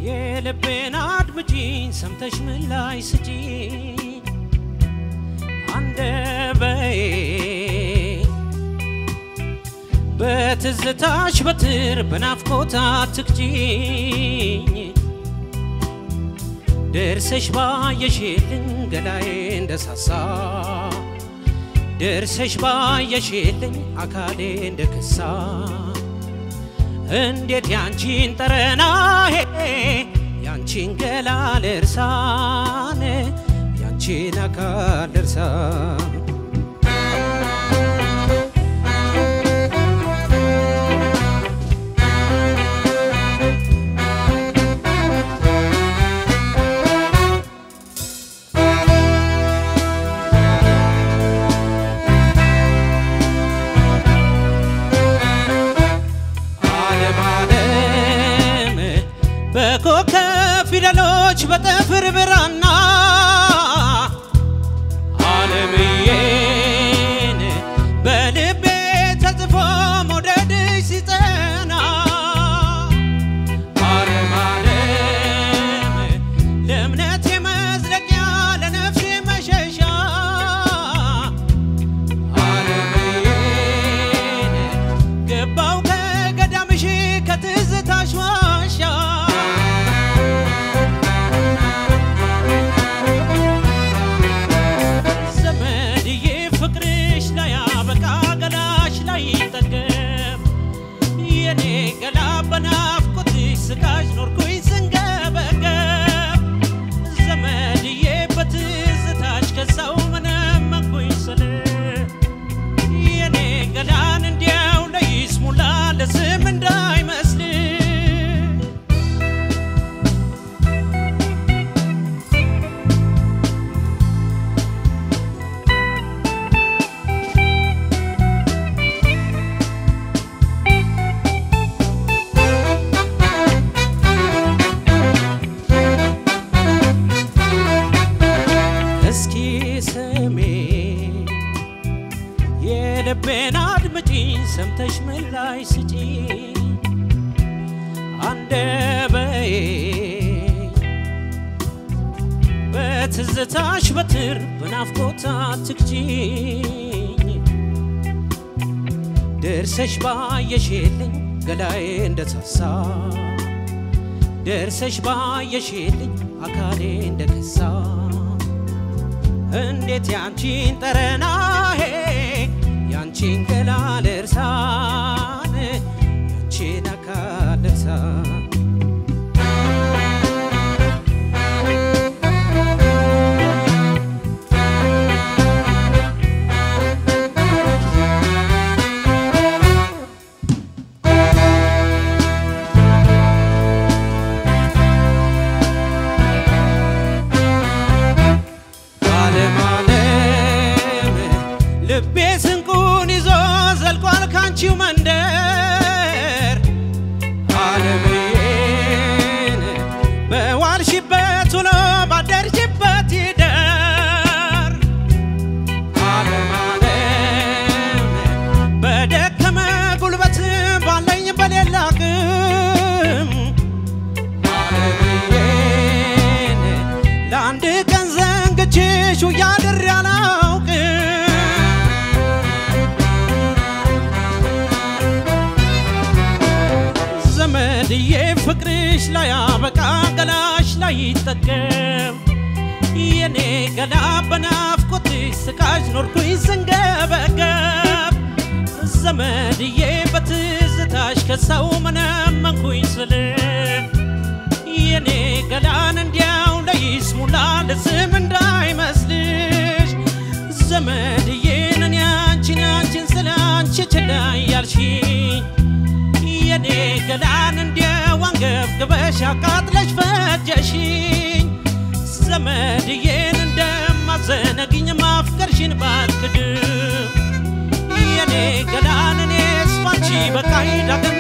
የልቤን አድምጪኝ ሰምተሽ ምላሽ ስጪኝ አንደበዬ በትዝታሽ በትር በናፍቆት አትግጪኝ ደርሰሽ ባየሽልኝ ገላዬ እንደሳሳ ደርሰሽ ባየሽልኝ አካሌ እንደከሳ እንዴት ያንቺን ጠረናሄ ያንቺን ገላ ልርሳን ያንቺን አካል ልርሳን ዓለም ዓለም በኮከብ ፊደሎች በጠፍር ብራና ዓለምዬን በልቤ ተጽፎ መውደድሽ ሲጠና ዓለም ዓለም ለእምነቴ መዝለቂያ ለነፍሴ መሸሻ ዓለምዬን ገባው ከገዳምሽ ከትዝታሽ ዋሻ ዘመድዬ ፍቅርሽ ላይ አበቃ ገላሽ ላይ ጠገብ የኔ ገላ በናፍቆትሽ ስቃሽ ኖርኩኝ ስንገበገብ ዘመድዬ በትዝታሽ ከሳው መነመንኩኝ ስል የኔ ገላን እንዲያው ለይስሙላ ለስም እንዳይመስል እስኪ ስሜ የልቤን አድምጪኝ ሰምተሽ ምላሽ ስጪኝ አንደበዬ በትዝታሽ በትር በናፍቆት አትግጂኝ ደርሰሽ ባየሽልኝ ገላዬ እንደሳሳ ደርሰሽ ባየሽልኝ አካሌ እንደከሳ እንዴት ያንቺን ጠረናሄ ያንቺን ገላ ልርሳን ያንቺን አካል ልርሳን ዓለም ዓለም ልቤ ስንቁን ይዞ ዘልቋል ካንቺው መንደር ዓለምዬን በዋልሽበት ውሎ ባደርሽበት ይደር ዓለም ዓለም በደከመ ጉልበት ባለኝ በሌላ አቅም ዓለምዬን ለአንድ ቀን ዘንግቼሽ ውያድር አላውቅም ዘመድዬ ፍቅርሽ ላይ አበቃ ገላሽ ላይ ይጠቀም የኔ ገላ በናፍቆትሽ ስቃሽ ኖርኩኝ ስንገበገብ ዘመድዬ በትዝታሽ ከሰው መነመንኩኝ ስል የኔ ገላን እንዲያው ለይስሙላ ለስም እንዳይመስልሽ ዘመድዬን እኔ አንቺን አንቺን ስለ አንቺ ችላ ያልሽኝ የኔ ገላን እንዲያው አንገብግበሽ አቃጥለሽ ፈጀሽኝ ዘመድዬን እንደማዘነግኝ ማፍቀርሽን ባልክድም የኔ ገላን እኔስ ባንቺ በቃኝ ዳግም